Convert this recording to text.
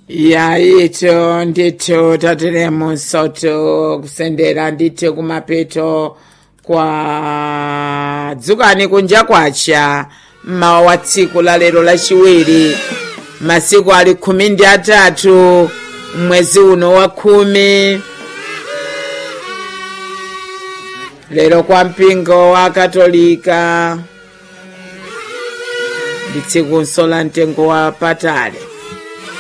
yaito ndithu tateremo msoto kusendera ndithu kumapeto kwa dzukani kunja kwacha mmawa wa tsiku la lero lachiwiri masiku ali khumi ndi atatu mwezi uno wa khumi lero kwa mpingo wa katolika ndi tsikunso la mtengo wa patali